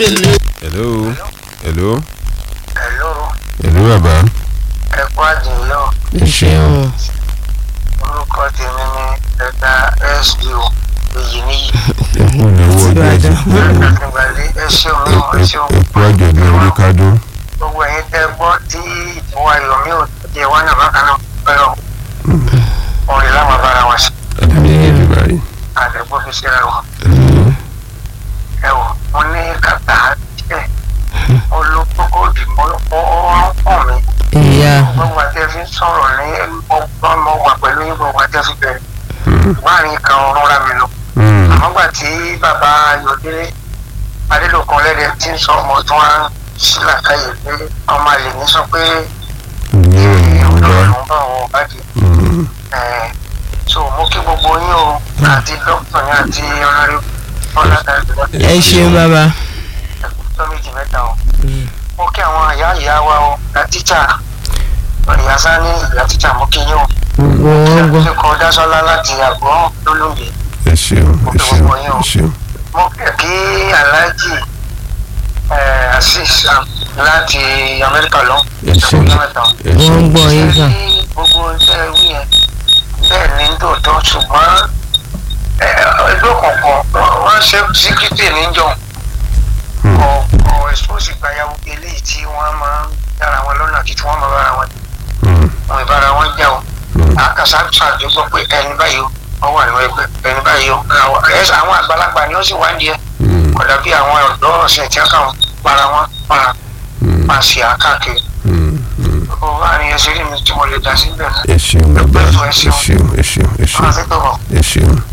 bèlè. hello hello Hello, hello bàbá ẹ kú àdìyọ. ẹ ṣeun Orúkọ tèmi ni ẹ̀dá SDO èyí níyì. ẹ kú ìnáwó ọjọ́ ẹ̀sìn Ìgbàlẹ̀ ẹ ṣeun náà ẹ ṣeun. ẹ kú àjọ̀dún orí kádó Gbogbo ẹ̀yin tẹ́ gbọ́ tí ìwà Yomi ò jẹ́ wá náà bákan náà pẹ̀lú orin láwọn bára wọn sí. àdàbí ẹ̀jẹ̀ báyìí Àdẹ̀gbọ́ fi síra wọn. hello Ẹ wò, mo ní kàtà díẹ̀. Olùkókò dìbò ó pọ̀ mi. ìyá Gbogbo àti ẹ fi ń sọ̀rọ̀ ní ọgbọ́n mo wà pẹ̀lú yín gbogbo àti ẹ fi bẹ̀rẹ̀. Láàrin kan ọ̀run ra mi lọ. àmọ́gbà tí bàbá ayọ̀délé adélòkan lẹ́dẹ̀ tí ń sọ ọmọ tó wá sílàkàyè pé ọmọ àlè ní sọ pé ní ìròyìn ọlọ́run ọ̀dọ́ ló ń bá wọn bàjẹ́ ẹ̀ so mo kí gbogbo yín o àti dókítà ní àti ọlọ́rẹ́ ọlọ́dàdúrà ẹ ṣeun bàbá ẹ̀kútọ́ méjì mẹ́ta o mo kí àwọn ìyá ìyá wa o ìyá tíjà ìyá sani ìyá tíjà mo kí yín o wọ́n gbọ́ akẹ́kọ̀ọ́ dásọ́lá láti àgbọ̀n lólùmí ẹ ṣeun ẹ ṣeun ẹ ṣeun mo kẹ̀ kí aláàjì ẹ̀ asis láti amẹ́ríkà lọ. ẹ ṣeun ẹ wọ́n ṣeun gbọ́ yín sà Ṣé gbogbo iṣẹ́ wí yẹn bẹ́ẹ̀ ni ń tòótọ́ ṣùgbọ́n ẹgbẹ́ kọ̀ọ̀kan wọ́n ṣe síkírítì níjọ kọ̀ ẹ̀sọ́sì gbayàwó eléyìí tí wọ́n máa ń dára wọn lọ́nà kí tí wọ́n máa bára wọn wọn ìbára wọn jà o àkàṣà ṣàdúgbò pé ẹni báyìí ó wà nínú ẹgbẹ́ ẹni báyìí ó àwọn àgbàlagbà ni ó sì wá ń di ẹ kódà bí àwọn ọ̀dọ́ ọ̀sẹ̀ tí wọ́n kàn para wọn para máa ṣe àkáàkiri ó wà ní ẹsẹ̀ rí mi tí mo lè dá síbẹ̀ náà ẹ ṣeun bàbá ẹ ṣeun ẹ ṣeun ẹ máa ṣeun fi tó bọ̀. ẹ ṣeun.